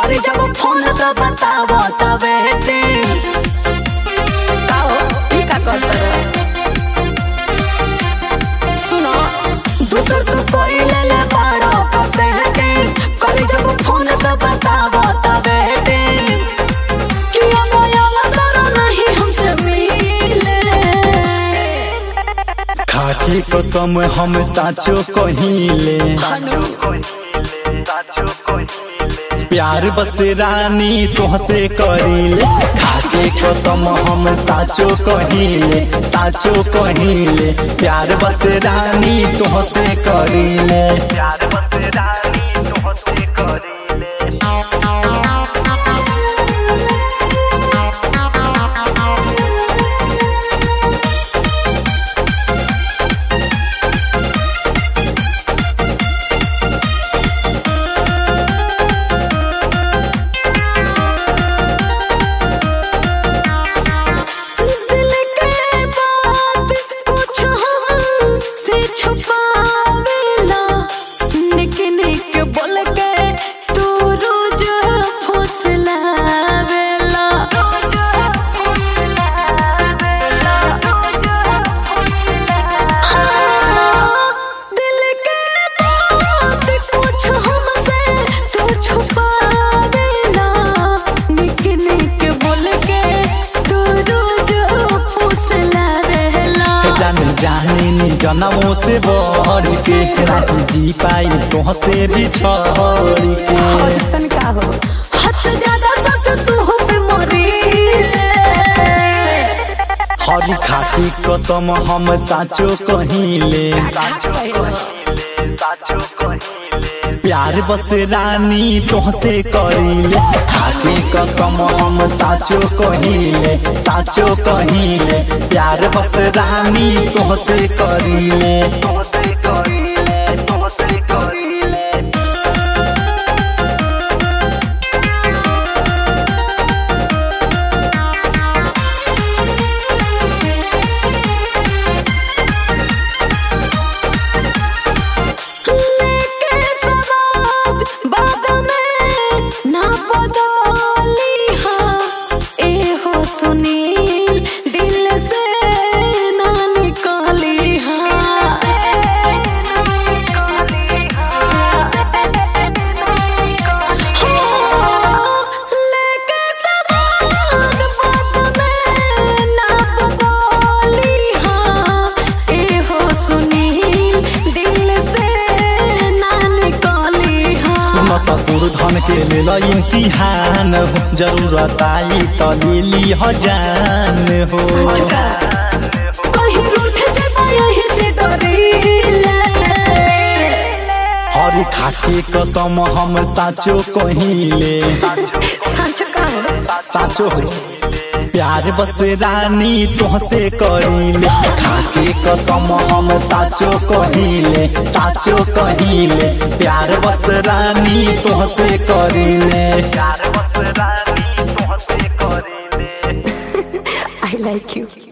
करी जब फोन तो बतावो तबे काओ ई का करत सुनो दूसर तो कोई ले ले बड़ो तो कहते करी जब फोन तो बतावो तबे किया मोया करो नहीं हमसे मिले खाके कसम हम साचो कहिले प्यार बस रानी तुहसे करिले खाके कसम हम साचो कहिले साचो कहिले प्यार बस रानी तुहसे करिले प्यार बस रानी तुहसे करिले दिल के बात कुछ हमसे छुपावेला निक निक बोल के तू रोज फुसलावेला हाँ, दिल के बात कुछ हमसे तू छुपावेला निक निक बोल के तू रोज फुसलावेला जान जाने नी जनमों से बढ़ के नहीं जी पाई तुहसे भी छोड़ के ऐसन का हो हद से ज्यादा सच तू हो पे मोरी हरी खाती कसम हम साचो कहिले प्यार बस रानी तुहसे करिले खाती कसम हम साचो कहिले साचो कहिले प्यार बस रानी तुहसे करिले तुहसे करिले तुहसे करिले लेके सवाद बाद में ना बदली हाँ ए हो सुनील दिल से ना निकाली हाँ हाँ, लेके सवाद बाद में ना बदली हाँ ए हो सुनील दिल से ना निकाली हाँ सुन ससुर धन के लेल इम्तिहान हो जरूरत आई त लेली ह जान हो कहीं रूठ जाबा यही से डरीले हर खाके कसम हम साचो कहिले सच का हो साचो हो प्यार बस रानी तुहसे करिले खाके कसम हम साचो कहिले साचो कहिले प्यार बस रानी तुहसे करिले प्यार बस रानी तुहसे करिले आई लाइक यू